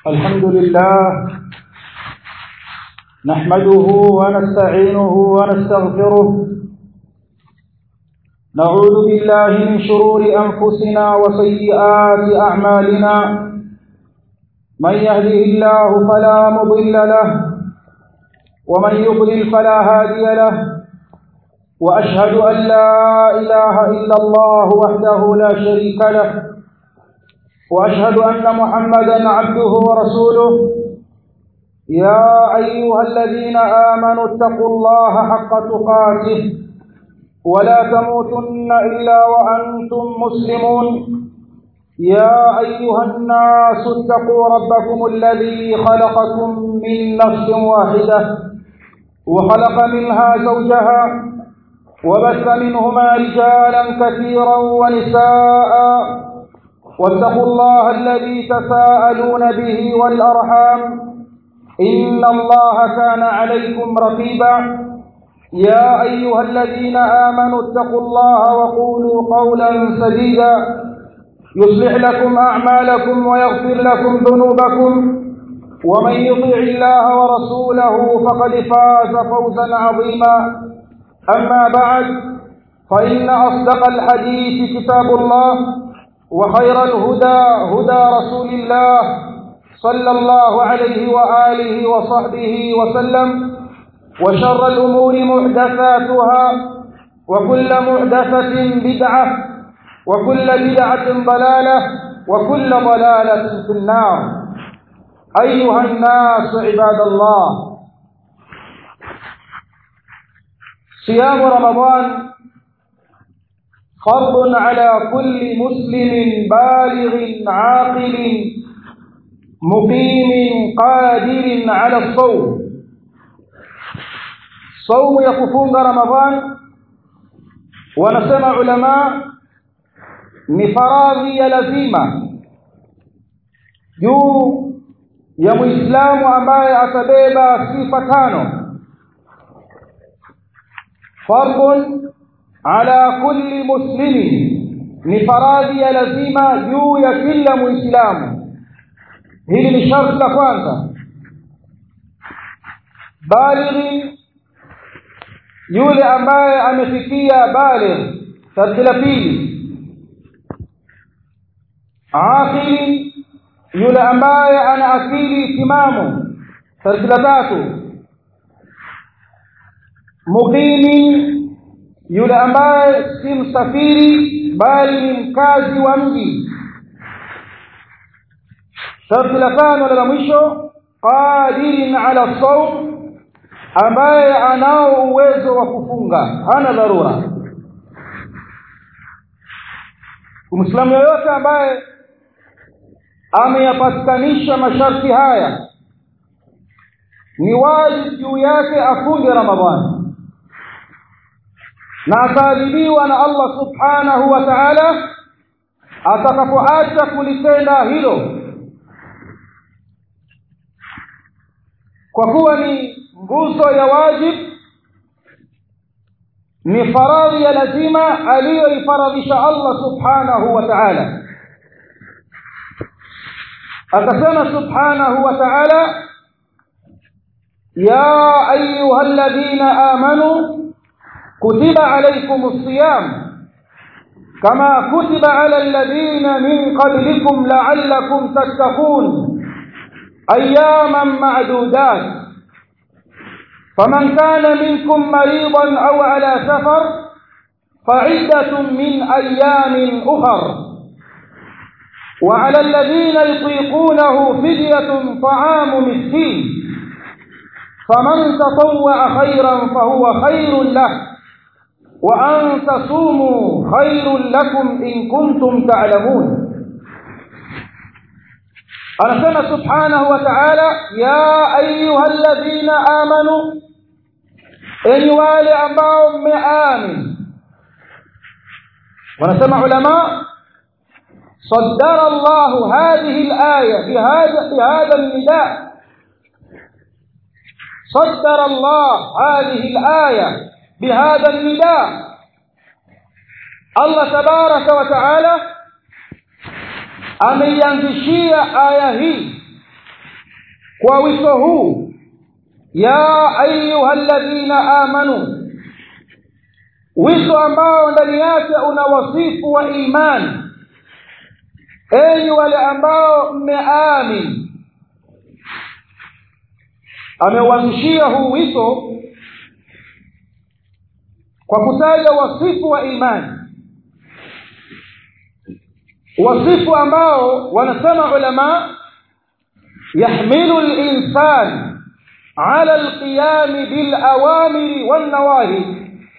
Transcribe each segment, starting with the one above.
الحمد لله نحمده ونستعينه ونستغفره نعوذ بالله من شرور أنفسنا وسيئات أعمالنا من يهده الله فلا مضل له ومن يضلل فلا هادي له وأشهد أن لا إله إلا الله وحده لا شريك له وأشهد أن محمدا عبده ورسوله يا أيها الذين آمنوا اتقوا الله حق تقاته ولا تموتن إلا وأنتم مسلمون يا أيها الناس اتقوا ربكم الذي خلقكم من نفس واحدة وخلق منها زوجها وبث منهما رجالا كثيرا ونساء واتقوا الله الذي تساءلون به والأرحام إن الله كان عليكم رقيبا يا أيها الذين آمنوا اتقوا الله وقولوا قولا سديدا يصلح لكم أعمالكم ويغفر لكم ذنوبكم ومن يطع الله ورسوله فقد فاز فوزا عظيما أما بعد فإن أصدق الحديث كتاب الله وخير الهدى هدى رسول الله صلى الله عليه وآله وصحبه وسلم وشر الأمور محدثاتها وكل محدثة بدعة وكل بدعة ضلالة وكل ضلالة في النار أيها الناس عباد الله صيام رمضان فرض على كل مسلم بالغ عاقل مقيم قادر على الصوم صوم يكفون رمضان wanasema ulama ni faradhi ya lazima juu ya muislamu ambaye atabeba sifa tano fardun ala kulli muslimin ni faradhi ya lazima juu ya kila muislamu hili ni sharti la kwanza balighi yule ambaye amefikia baligh sharti la pili aqili yule ambaye ana akili timamu sharti la tatu muqimi yule ambaye si msafiri bali ni mkazi wa mji sharti la tano la mwisho qadirin ala sawm ambaye anao uwezo wa kufunga hana dharura Muislamu yoyote ambaye ameyapatikanisha masharti haya ni wajibu juu yake afunge Ramadhani na ataadhibiwa na Allah subhanahu wa ta'ala atakapoacha kulitenda hilo kwa kuwa ni nguzo ya wajib ni faradhi ya lazima aliyoifaradhisha Allah subhanahu wa ta'ala akasema subhanahu wa ta'ala ya ayuha alladhina amanu كتب عليكم الصيام كما كتب على الذين من قبلكم لعلكم تتقون أياما معدودات فمن كان منكم مريضا أو على سفر فعدة من أيام أخر وعلى الذين يطيقونه فدية طعام مسكين فمن تطوع خيرا فهو خير له وأن تصوموا خير لكم إن كنتم تعلمون أنسنا سبحانه وتعالى يا أيها الذين آمنوا إن والي أباهم مآمن ونسمع علماء صدر الله هذه الآية بهذا, بهذا النداء صدر الله هذه الآية بهذا النداء الله تبارك وتعالى ameianzishia aya hii kwa wito huu ya ayuha alladhina amanu wito ambao ndani yake una wasifu wa imani enyi wale ambao mmeamini ameuanzishia huu wito kwa kutaja wasifu wa imani wasifu ambao wanasema ulama yahmilu linsan ala alqiyami bilawamiri wannawahi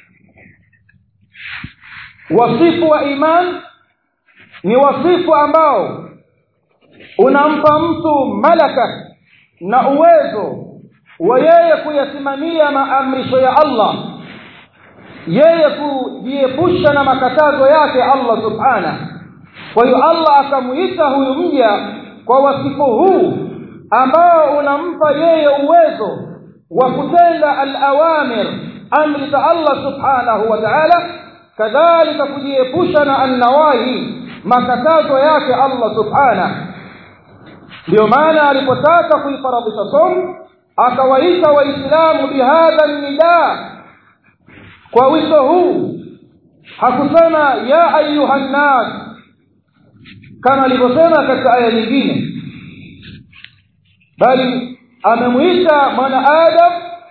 wasifu wa iman ni wasifu ambao unampa mtu malaka na uwezo wa yeye kuyasimamia maamrisho ya Allah yeye kujiepusha na makatazo yake Allah subhana kwa hiyo Allah akamuita huyu mja kwa wasifu huu ambao unampa yeye uwezo wa kutenda al-awamir amri za Allah subhanahu wa ta'ala kadhalika kujiepusha na annawahi makatazo yake Allah subhana ndio maana alipotaka kuifaradhisha somu akawaita waislamu bihadha nida kwa wito huu hakusema ya ayuha nnas kama alivyosema katika aya nyingine bali amemwita mwanaadam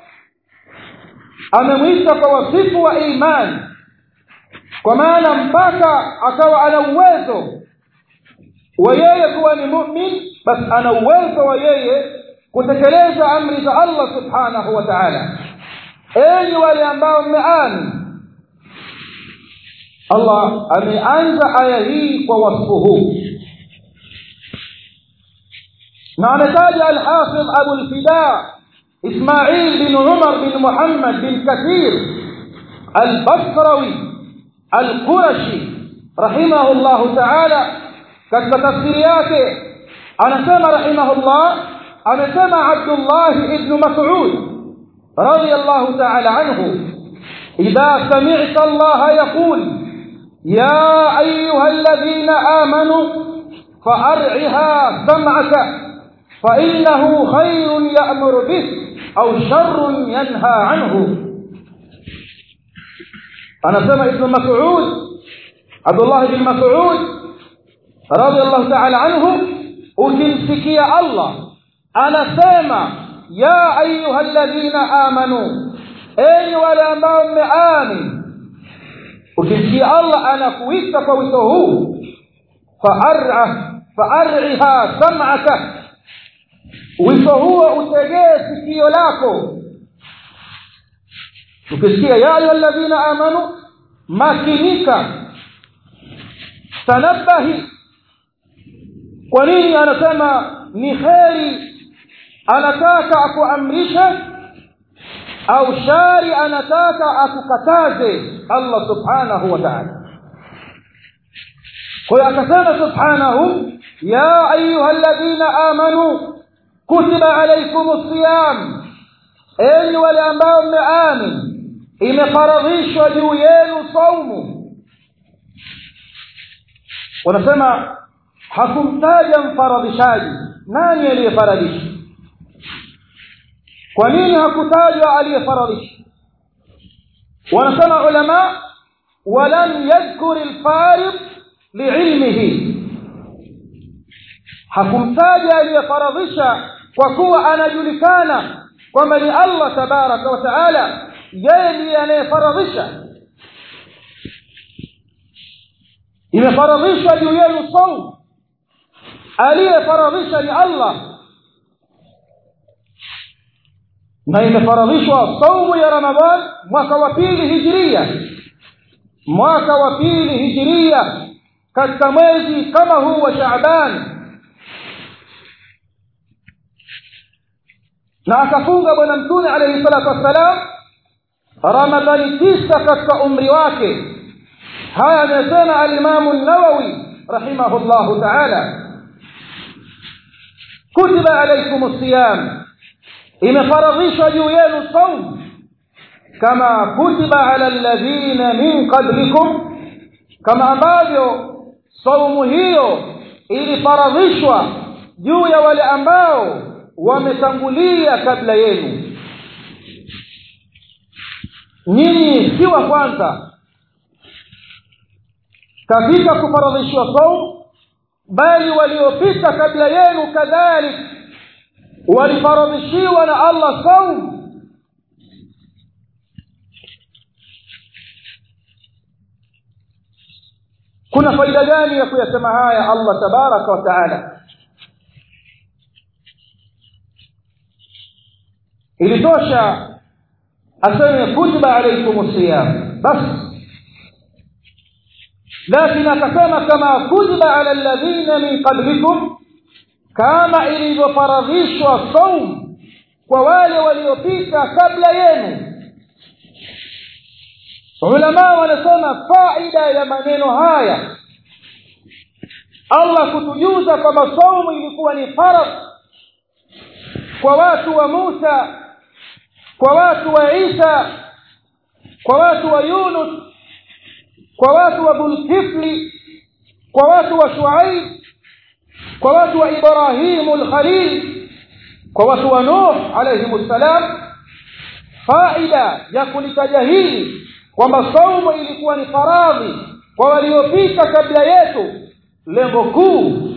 amemwita kwa wasifu wa imani kwa maana mpaka akawa ana uwezo wa yeye kuwa ni mu'min basi ana uwezo wa yeye kutekeleza amri za Allah subhanahu wa ta'ala enyi wale ambao mmeamini Allah ameanza aya hii kwa wasfu huu na ametaja al-Hafidh Abu al-Fida Ismail bin Umar bin Muhammad bin Kathir al-Basrawi al-Qurashi rahimahullah ta'ala katika tafsiri yake anasema rahimahullah amesema Abdullah ibn Mas'ud رضي الله تعالى عنه إذا سمعت الله يقول يا أيها الذين آمنوا فأرعها سمعك فإنه خير يأمر به أو شر ينهى عنه أنا سمع ابن مسعود عبد الله بن مسعود رضي الله تعالى عنه ukimsikia Allah anasema ya ayuha alladhina amanu enyi wale ambao mmeamini ukimsikia Allah anakuita kwa wito huu fa'ar'a fa'ar'iha sam'aka wito huo utegee sikio lako ukisikia ya ayuha alladhina amanu makinika tanabahi kwa nini anasema ni kheri anataka akuamrishe au shari anataka akukataze Allah subhanahu wa ta'ala kwa hiyo akasema subhanahu ya ayuha alladhina amanu kutiba alaykumus siyam enyi wale ambao mmeamini imefaradhishwa juu yenu saumu wanasema hakumtaja mfaradhishaji nani aliyefaradhisha kwa nini hakutajwa aliyefaradhisha wanasema ulama walam yadhkur alfarid liilmihi hakumtaja aliyefaradhisha kwa kuwa anajulikana kwamba ni Allah tabaraka wa taala yeye ndiye anayefaradhisha imefaradhishwa juu yenu saum aliyefaradhisha ni Allah na imefaradhishwa saumu ya Ramadhan mwaka wa pili hijiria mwaka wa pili hijiria katika mwezi kama huu wa Shaaban na akafunga bwana mtume alayhi salatu wassalam Ramadhani tisa katika umri wake haya anasema al-Imam an-Nawawi rahimahullahu ta'ala kutiba alaykum as-siyam imefaradhishwa juu yenu saum kama kutiba ala alladhina min qablikum kama ambavyo saumu hiyo ilifaradhishwa juu ya wale ambao wametangulia kabla yenu nyinyi si wa kwanza katika kufaradhishwa saum bali waliopita kabla yenu kadhalik walifaradhishiwa na allah saum kuna faida gani ya kuyasema haya allah tabaraka wa taala ilitosha aseme kutiba alaikum siyam basi lakini akasema kama kutiba ala alladhina min qablikum kama ilivyofaradhishwa saum kwa wale waliopita kabla yenu ulama wanasema faida ya maneno haya allah kutujuza kwamba saumu ilikuwa ni faradh kwa watu wa musa kwa watu wa isa kwa watu wa yunus kwa watu wa dhulkifli kwa watu wa shuaib kwa watu wa ibrahimu lkhalil kwa watu wa nuh alaihim ssalam faida ya kulitaja hili kwamba saumu ilikuwa ni faradhi kwa waliopita kabla yetu lengo kuu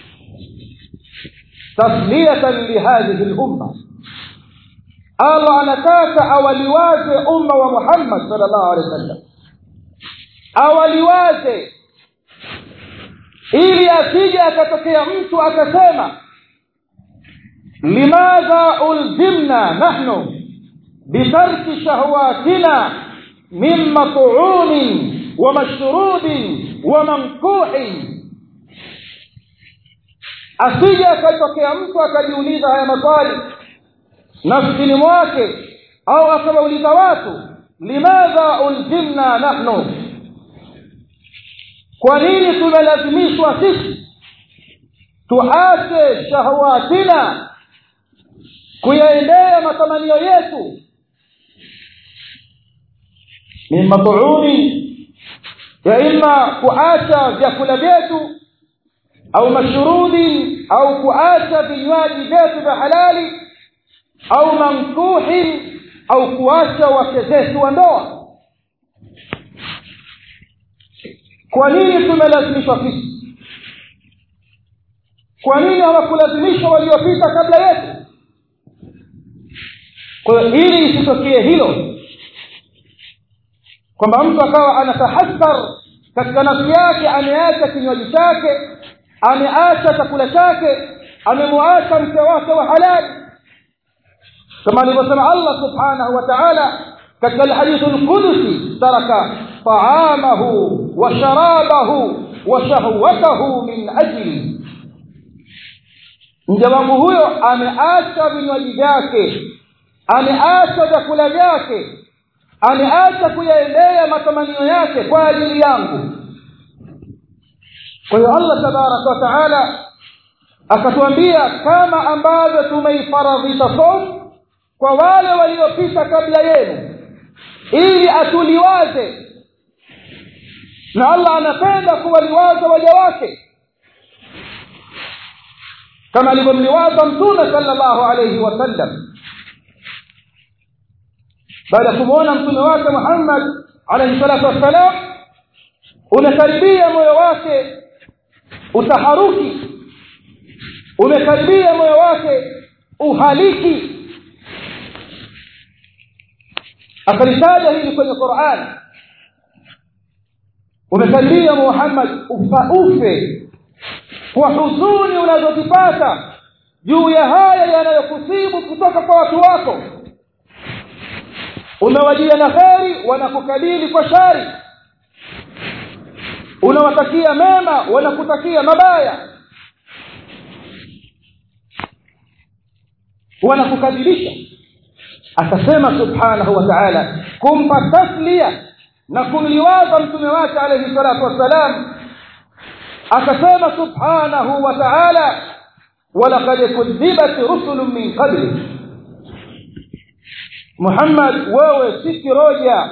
tasliyatan lihadhihi lumma allah anataka awaliwaze umma wa muhammad salllahu alehi wa sallam awaliwaze ili asije akatokea mtu akasema limadha ulzimna nahnu bitarki shahwatina min mat'umin wa mashrubin wa mankuhin asije akatokea mtu akajiuliza haya maswali nafsini mwake au akawauliza watu limadha ulzimna nahnu kwa nini tumelazimishwa sisi tuache shahwatina kuyaendea matamanio yetu min mat'umi ya imma kuacha vyakula vyetu au mashrubin au kuacha vinywaji vyetu vya halali au mankuhin au kuacha wake zetu wa ndoa kwa nini tumelazimishwa sisi kwa nini hawakulazimishwa waliopita kabla yetu kwa hiyo ili isitokee hilo kwamba mtu akawa anatahassar katika nafsi yake ameacha kinywaji chake ameacha chakula chake amemwacha mke wake wa halali kama alivyosema allah subhanahu wa taala katika alhadithu lqudusi taraka taamahu wa sharabahu wa shahwatahu min ajli mja wangu huyo ameacha vinywaji vyake ameacha vyakula vyake ameacha kuyaendea matamanio yake kwa ajili yangu kwa hiyo allah tabaraka wa taala akatuambia kama ambavyo tumeifaradhisha somu kwa wale waliopita kabla yenu ili atuliwaze na allah anapenda kuwaliwaza waja wake kama alivyomliwaza mtume salllahu alaihi wasallam baada ya kumwona mtume wake muhammad alaihi salatu wassalam umekaribia moyo wake utaharuki umekaribia moyo wake uhaliki akalitaja hili kwenye quran umekaribia muhammad ufaufe kwa huzuni unazozipata juu ya haya yanayokusibu kutoka kwa watu wako umewajia na kheri wanakukabili kwa shari unawatakia mema wanakutakia mabaya wanakukadhibisha akasema subhanahu wa taala kumpa taslia na kumliwaza mtume wake alaihi salatu wassalam akasema subhanahu wa taala walaqad kudhibat rusulun min qablik muhammad wewe si kiroja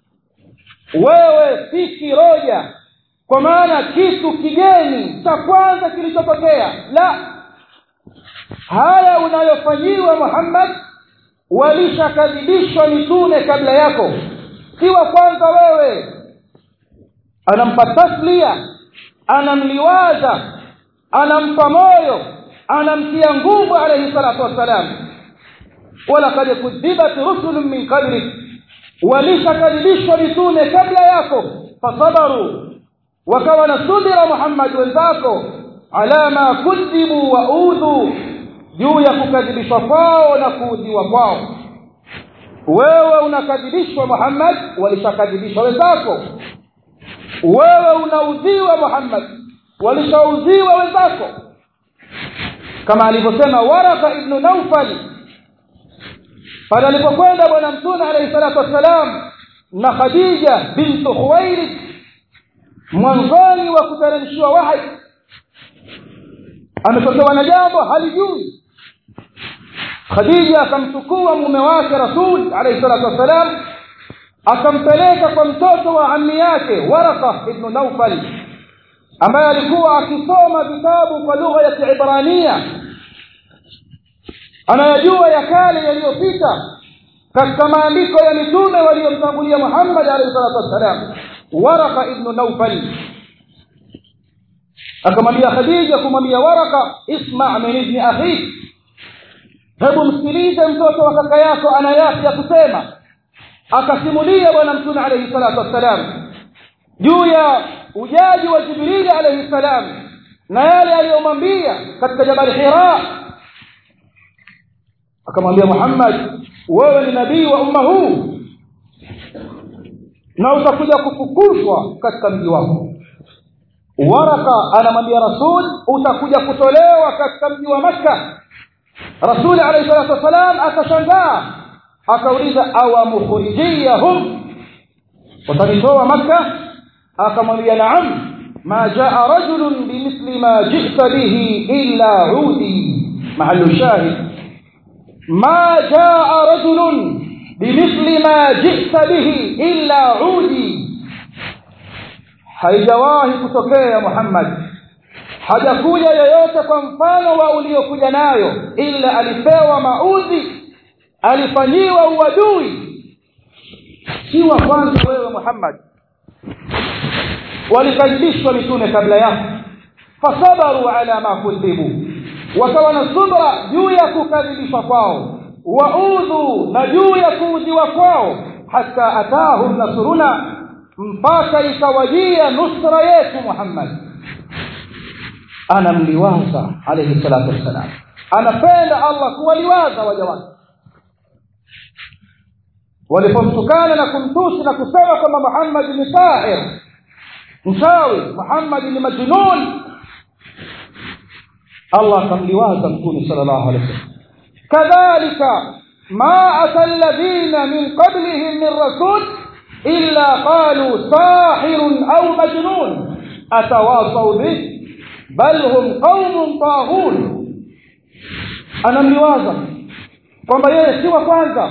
wewe si kiroja kwa maana kitu kigeni cha kwanza kilichotokea la haya unayofanyiwa Muhammad walishakadhibishwa mitume kabla yako si wa kwanza wewe anampa taslia anamliwaza anampa moyo anamtia nguvu alayhi salatu wassalam walaqad kudhibat rusulun min qablik walishakadhibishwa mitume kabla yako fasabaru wakawa na subira Muhammad wenzako ala ma kudhibu wa udhu juu ya kukadhibishwa kwao na kuudhiwa kwao wewe unakadhibishwa Muhammad walishakadhibishwa wenzako wewe unaudhiwa Muhammad walishaudhiwa wenzako kama alivyosema Waraka ibn Nawfal pale alipokwenda bwana mtume alayhi salatu wassalam na Khadija bintu Khuwailid mwanzoni wa kuteremshiwa wahi ametokewa na jambo halijui Khadija akamchukua mume wake Rasul alayhi salatu wassalam akampeleka kwa mtoto wa ammi yake Waraka ibn Nawfal ambaye alikuwa akisoma vitabu kwa lugha ya Kiebrania anayajua ya kale yaliyopita katika maandiko ya mitume waliomtangulia Muhammad alayhi salatu wassalam Waraka ibn Nawfal akamwambia Khadija kumwambia Waraka isma' min ibn akhi hebu msikilize mtoto wa kaka yako ana yapi ya kusema akasimulia bwana mtume alayhi salatu wassalam juu ya ujaji wa Jibril alayhi salam na yale aliyomwambia katika jabal Hira akamwambia Muhammad wewe ni nabii wa umma huu na utakuja kufukuzwa katika mji wako waraka anamwambia rasul utakuja kutolewa katika mji wa makka rasul alayhi salatu wasalam akashangaa akauliza awa mukhrijiyahum watanitoa makka akamwambia naam ma jaa rajulun bimithli ma jita bihi illa udi mahallu shahid ma jaa rajulun bimithli ma jita bihi illa udi haijawahi kutokea Muhammad hajakuja yoyote kwa mfano wa uliokuja nayo ila alipewa maudhi alifanyiwa uadui si wa kwanza wewe Muhammad walikadhibishwa mitume kabla yako fasabaru ala ma kudhibu wakawa na subra juu ya kukadhibishwa kwao waudhu na juu ya kuudhiwa kwao hata atahum nasruna mpaka ikawajia nusra yetu Muhammad anamliwaza alayhi salatu wassalam anapenda Allah kuwaliwaza waja wake walipomtukana na kumtusi na kusema kwamba Muhammad ni sahir mchawi Muhammad ni majnun Allah akamliwaza mtume sallallahu alayhi wasallam kadhalika ma atalladhina min qablihim min rasul illa qalu sahirun au majnun atawasaw bih bal hum qaumun taghun anamliwaza kwamba yeye si wa kwanza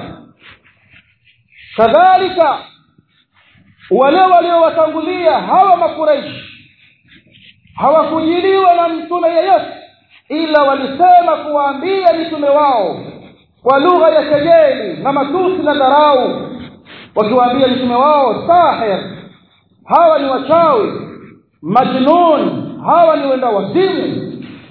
kadhalika wale waliowatangulia hawa makuraishi hawakujiliwa na mtume yeyote ila walisema kuwaambia mitume wao kwa lugha ya kejeli na matusi na dharau wakiwaambia mitume wao sahir hawa ni wachawi majnun hawa ni wenda wazimu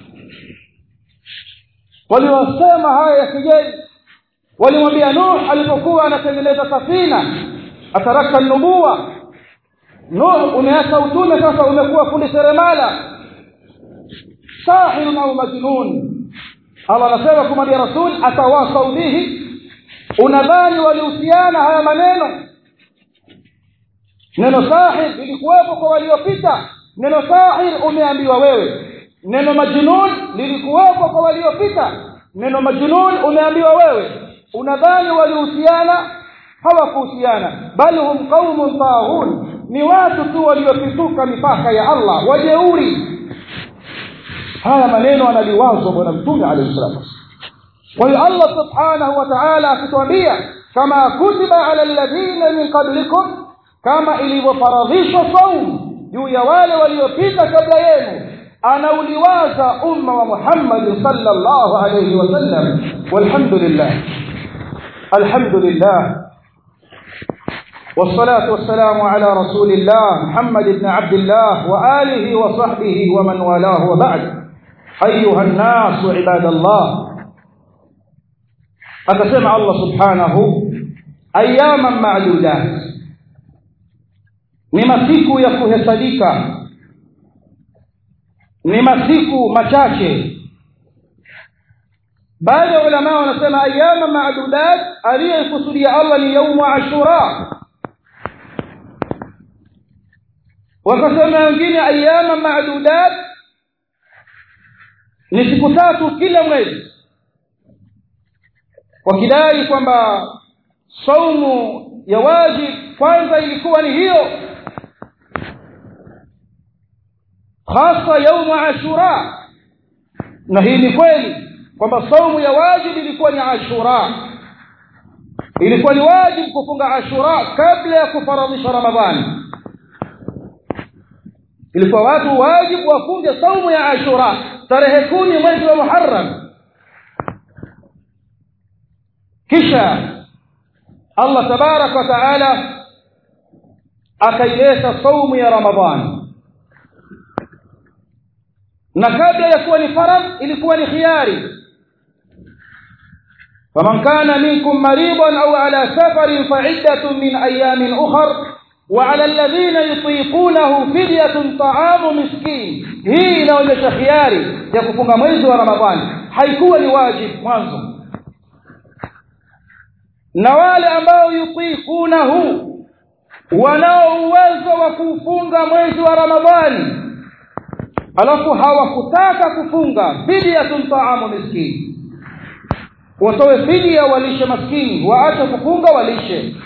waliwasema haya ya kejeli walimwambia nuh alipokuwa anatengeneza safina ataraka nubuwa nuh umeacha utume sasa umekuwa fundi seremala sahirun au majnun Allah anasema kumwambia rasul atawasau bihi unadhani walihusiana haya maneno neno sahir lilikuwepo kwa waliopita neno sahir umeambiwa wewe neno majnun lilikuwepo kwa waliopita neno majnun umeambiwa wewe unadhani walihusiana hawakuhusiana bali hum qaumun taghun ni watu tu waliopituka mipaka ya Allah wajeuri haya maneno analiwazwa bwana mtume alayhi salatu kwa hiyo Allah subhanahu wa ta'ala akituambia kama kutiba ala alladhina min qablikum kama ilivyofaradhishwa saum juu ya wale waliopita kabla yenu anauliwaza umma wa Muhammad sallallahu alayhi wasallam walhamdulillah alhamdulillah والصلاة والسلام على رسول الله محمد بن عبد الله وآله وصحبه ومن والاه وبعد أيها الناس عباد الله أتسمع الله سبحانه أياما معدودات ni masiku ya kuhesabika ni masiku machache baadhi ya ulama wanasema ayama maadudat aliyekusudia Allah ni yaumu ashura wakasema wengine ayama maadudat ni siku tatu kila mwezi wakidai kwamba saumu ya wajib kwanza ilikuwa ni hiyo hasa yaumu ashura na hii ni kweli kwamba saumu ya wajib ilikuwa ni ashura ilikuwa ni wajib kufunga ashura kabla ya kufaradhisha ramadhani ilikuwa watu wajibu wafunge saumu ya ashura tarehe kumi mwezi wa muharram kisha allah tabaraka wa taala akaileta saumu ya ramadhani na kabla ya kuwa ni faradh ilikuwa ni khiyari faman kana minkum maridan au ala safarin faiddatun min ayamin ukhar وعلى الذين يطيقونه فدية طعام مسكين hii inaonyesha khiari ya kufunga mwezi wa ramadhani haikuwa ni wajib mwanzo na wale ambao yutiqunahu wanao uwezo wa kufunga mwezi wa ramadhani alafu hawakutaka kufunga fidyatun taamu miskini watoe fidia walishe maskini waache kufunga walishe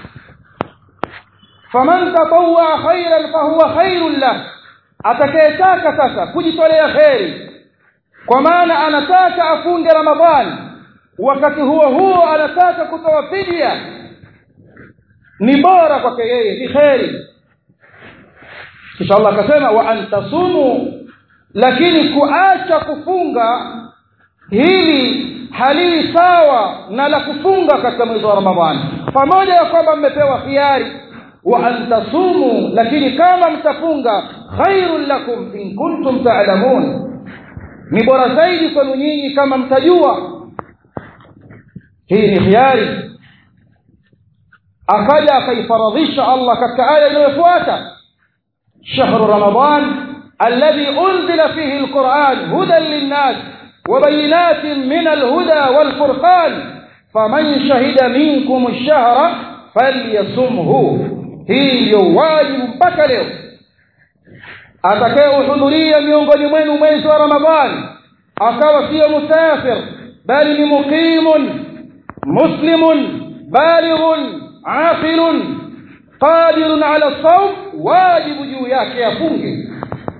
faman tatawwa khairan fahuwa khairun lah atakayetaka sasa kujitolea kheri kwa maana anataka afunge ramadhani wakati huo huo anataka kutoa fidia ni bora kwake yeye ni kheri kisha Allah akasema wa antasumu lakini kuacha kufunga hili halii sawa na la kufunga katika mwezi wa Ramadhani pamoja ya kwamba mmepewa khiari wa antasumu lakini kama mtafunga khairul lakum in kuntum ta'lamun ni bora zaidi kwenu nyinyi kama mtajua hii ni khiari akaja akaifaradhisha Allah katika aya inayofuata shahru ramadan alladhi unzila fihi alquran hudan linnas وبينات من الهدى والفرقان فمن شهد منكم الشهر فليصمه hii ndio wajibu mpaka leo atakayehudhuria miongoni mwenu mwezi wa ramadhani akawa siyo musafir bali ni muqimun muslimun balighun aqilun qadirun ala sawm wajibu juu yake afunge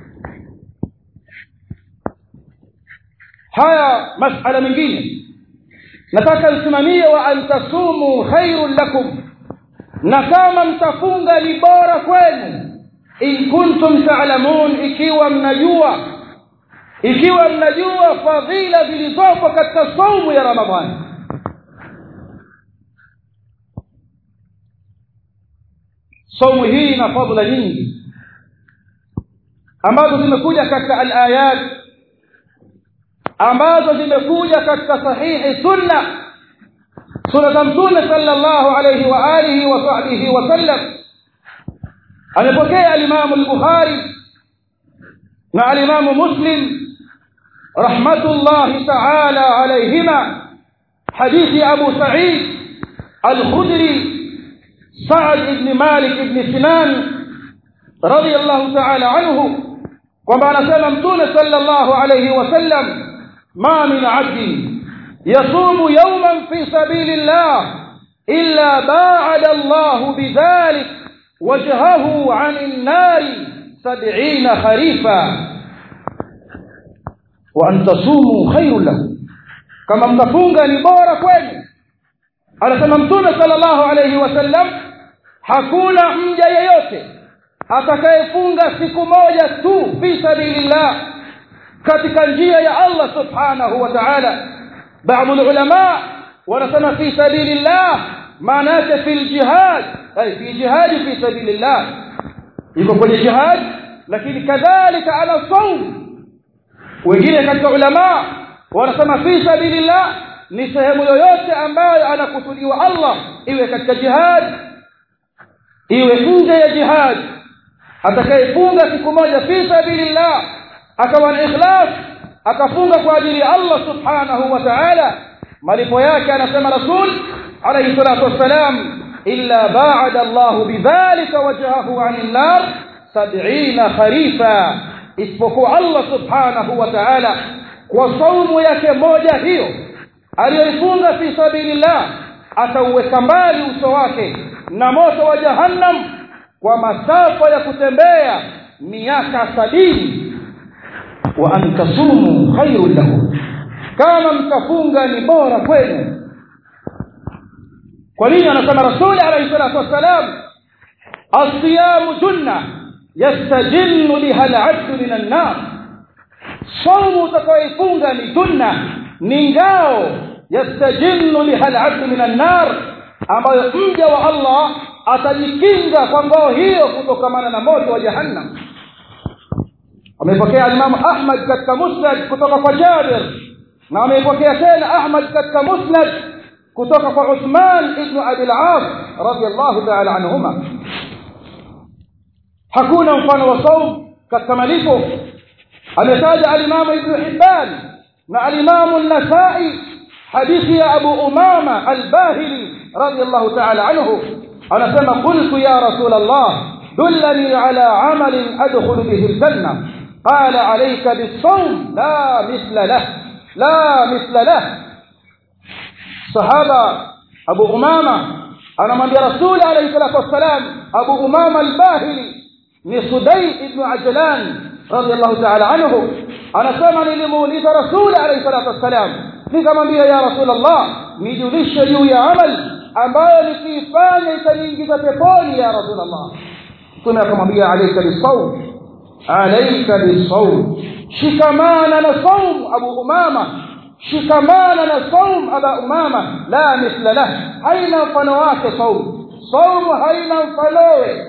haya masala mengine nataka msimamie wa antasumu khairun lakum na kama mtafunga ni bora kwenu in kuntum ta'lamun ikiwa mnajua ikiwa mnajua fadhila zilizopo katika saumu ya ramadhani saumu hii ina fadhila nyingi ambazo zimekuja katika al-ayat ambazo zimekuja katika sahihi sunna sunna za mtume sallallahu alayhi wa alihi wa sahbihi wa sallam amepokea al-Imam al-Bukhari na al-Imam Muslim rahmatullahi ta'ala alayhima hadithi Abu Sa'id al-Khudri Sa'd ibn Malik ibn Sinan radiyallahu ta'ala anhu kwamba anasema mtume sallallahu alayhi wa sallam ما من عبد يصوم يوما في سبيل الله إلا باعد الله بذلك وجهه عن النار سبعين خريفا وأن تصوموا خير له كما mtafunga ni bora kwenu anasema mtume sallallahu alayhi wasallam hakuna mja yeyote atakayefunga siku moja tu fi sabilillah katika njia ya Allah subhanahu wa ta'ala baadhi ulama wanasema fi sabilillah maana yake fil jihad ay fi jihad fi sabilillah iko kwenye jihad lakini kadhalika ala saum wengine katika ulama wanasema fi sabilillah ni sehemu yoyote ambayo anakusudiwa Allah iwe katika jihad iwe nje ya jihad atakayefunga siku moja fi sabilillah akawa na ikhlas akafunga kwa ajili ya Allah subhanahu wa ta'ala malipo yake anasema rasul alayhi salatu wassalam illa ba'ada Allah bidhalika wajhahu 'anil nar 70 kharifa isipokuwa Allah subhanahu wa ta'ala kwa saumu yake moja hiyo aliyoifunga fi sabilillah atauweka mbali uso wake na moto wa jahannam kwa masafa ya kutembea miaka sabini wa an tasumu khairun lakum kama mtafunga ni bora kwenu kwa nini anasema rasuli alayhi salatu wassalam asiyamu junna yastajinnu biha al-'abdu min an-nar saumu utakayoifunga ni junna ni ngao yastajinnu biha al-'abdu min an-nar ambayo mja wa Allah atajikinga kwa ngao hiyo kutokamana na moto wa jahannam amepokea Imam Ahmad katika Musnad kutoka kwa Jabir na amepokea tena Ahmad katika Musnad kutoka kwa Uthman ibn Abi al-As radiyallahu ta'ala anhuma hakuna mfano wa saum katika malipo ametaja al-Imam Ibn Hibban na al-Imam an-Nasa'i hadithi ya Abu Umama al-Bahili radiyallahu ta'ala anhu anasema qultu ya Rasul Allah dullani ala amalin adkhulu bihi al-janna قال عليك بالصوم لا مثل له لا مثل له صحابه ابو امامه anamwambia rasuli alayhi salatu wassalam abu umama al-bahili ni sudai ibn ajlan radiyallahu ta'ala anhu anasema nilimuuliza rasuli alayhi salatu wassalam nikamwambia ya rasul allah nijulishe juu ya amal ambayo nikiifanya itaniingiza peponi ya rasul allah kuna akamwambia alayka bisawm alayka bisawm shikamana na saum abu umama shikamana na saum aba umama la mithla lah haina mfano wake saum saum haina mfanowe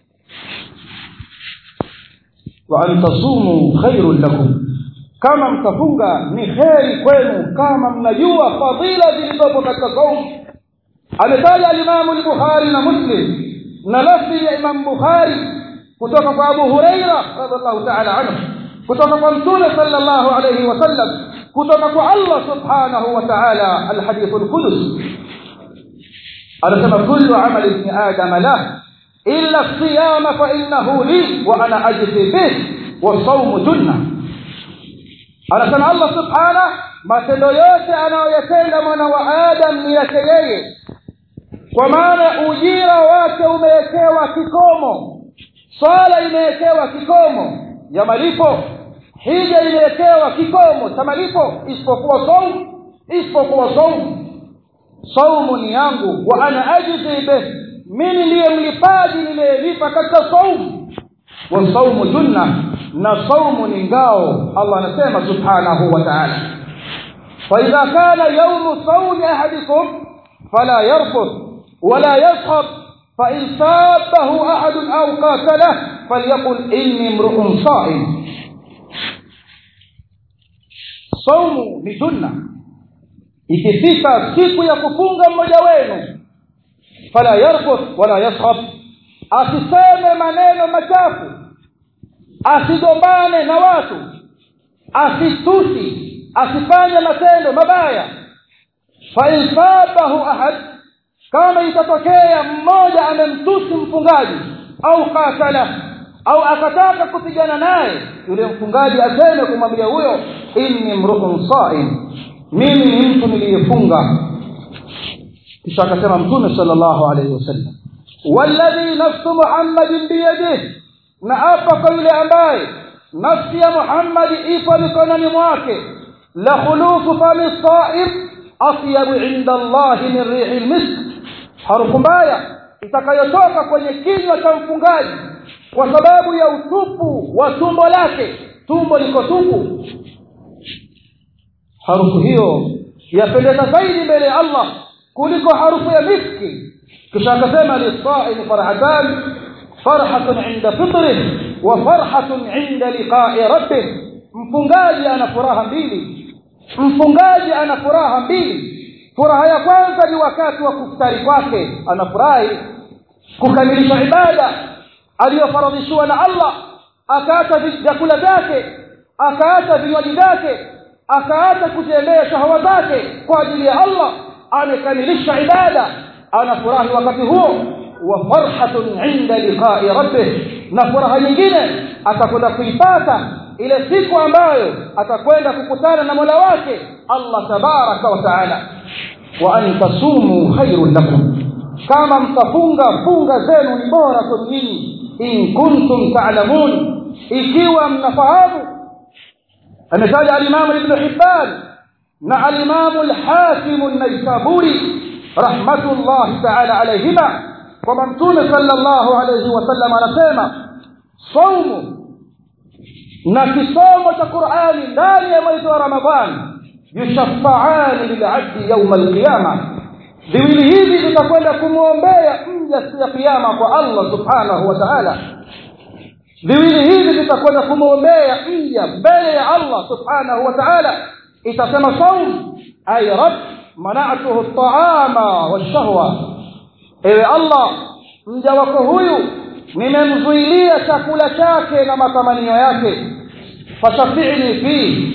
wa an tasumu khairun lakum kama mtafunga ni kheri kwenu kama mnajua fadhila zilizopo katika saum ametaja alimamu al-bukhari na muslim na lafzi ya imam bukhari kutoka kwa Abu Huraira radhiallahu ta'ala anhu kutoka kwa Mtume sallallahu alayhi wasallam kutoka kwa Allah subhanahu wa ta'ala alhadith alqudus anasema kullu amali ibn adam lah illa as-siyam fa innahu li wa ana ajzi bih wa sawm junna anasema Allah subhanahu matendo yote anayoyatenda mwana wa adam ni yake yeye kwa maana ujira wake umewekewa kikomo swala imewekewa kikomo ya malipo hija imewekewa kikomo cha malipo isipokuwa saum isipokuwa saum saumu ni yangu wa ana ajzi bih mimi ndiye mlipaji nimelipa katika saum wa saumu junna na saumu ni ngao Allah anasema subhanahu wa ta'ala fa idha kana yawmu sawmi ahadikum fala yarfuth wala yaskhab فإن صابه أحد أو قاتله فليقل إني امرؤ صائم صوم ni junna ikifika siku ya kufunga mmoja wenu fala yarfuth wala yaskhab asiseme maneno machafu asigombane na watu asitusi asifanye matendo mabaya fa in sabahu ahad kama itatokea mmoja amemtusi mfungaji au katala au akataka kupigana naye yule mfungaji aseme kumwambia huyo inni mru'un sa'im mimi ni mtu niliyefunga kisha akasema mtume sallallahu alayhi wasallam walladhi nafsu muhammadin biyadihi na hapa kwa yule ambaye nafsi ya muhammadi ipo mikononi mwake la khulufu fami sa'im atyabu inda allahi min rihi almisk harufu mbaya itakayotoka kwenye kinywa cha mfungaji kwa sababu ya utupu wa tumbo lake tumbo liko tupu harufu hiyo yapendeza zaidi mbele ya Allah kuliko harufu ya miski kisha akasema lisaim farhatan farhatun inda fitrih wa farhatun inda liqa'i rabbih mfungaji ana furaha mbili mfungaji ana furaha mbili furaha ya kwanza ni wakati wa kufutari kwake anafurahi kukamilisha ibada aliyofaradhishiwa na Allah akaacha vyakula vyake akaacha vinywaji vyake akaacha kutembea shahawa zake kwa ajili ya Allah amekamilisha ibada anafurahi wakati huo wa farhatun inda liqa'i rabbih na furaha nyingine atakwenda kuipata ile siku ambayo atakwenda kukutana na Mola wake Allah tabaraka wa taala wa an tasumu khairun lakum kama mtafunga funga zenu ni bora kwa nyinyi in kuntum ta'lamun ikiwa mnafahamu ametaja al-Imam Ibn Hibban na al-Imam al-Hakim an-Naisaburi rahmatullah ta'ala alayhima kwamba mtume sallallahu alayhi wasallam anasema saumu na kisomo cha Qur'ani ndani ya mwezi wa Ramadhani yushafa'ani lil'abdi yawm al-qiyamah viwili hivi vitakwenda kumwombea mja siku ya kiyama kwa Allah subhanahu wa ta'ala viwili hivi vitakwenda kumwombea mja mbele ya Allah subhanahu wa ta'ala itasema saum ay rab mana'tuhu at-ta'ama wash-shahwa ewe Allah mja wako huyu nimemzuilia chakula chake na matamanio yake fashafi'ni fi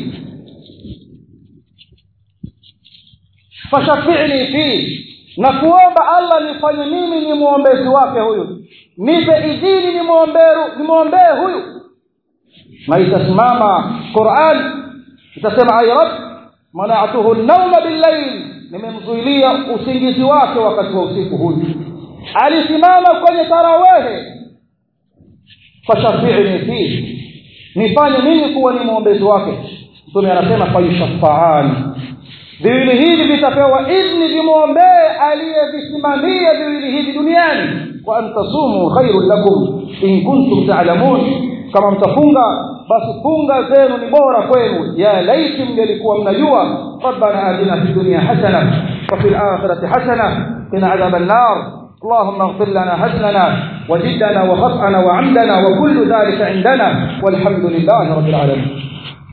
fashafi'ni fi na kuomba Allah nifanye mimi ni muombezi wake huyu nipe idhini ni muomberu ni muombee huyu na itasimama Qur'an itasema ay rab mana'tuhu an-nawma bil-layl nimemzuilia usingizi wake wakati wa usiku huyu alisimama kwenye tarawehe fashafi'ni fi nifanye mimi kuwa ni muombezi wake mtume anasema fayushafa'ani viwili hivi vitapewa idhni vimwombee aliyevisimamia viwili hivi duniani wa antasumu khairun lakum in kuntum ta'lamun kama mtafunga basi funga zenu ni bora kwenu ya laiti mngelikuwa mnajua rabbana atina fid dunya hasana wa fil akhirati hasana qina adhaban nar اللهم اغفر لنا هزلنا وجدنا وخطأنا وعمدنا وكل ذلك عندنا والحمد لله رب العالمين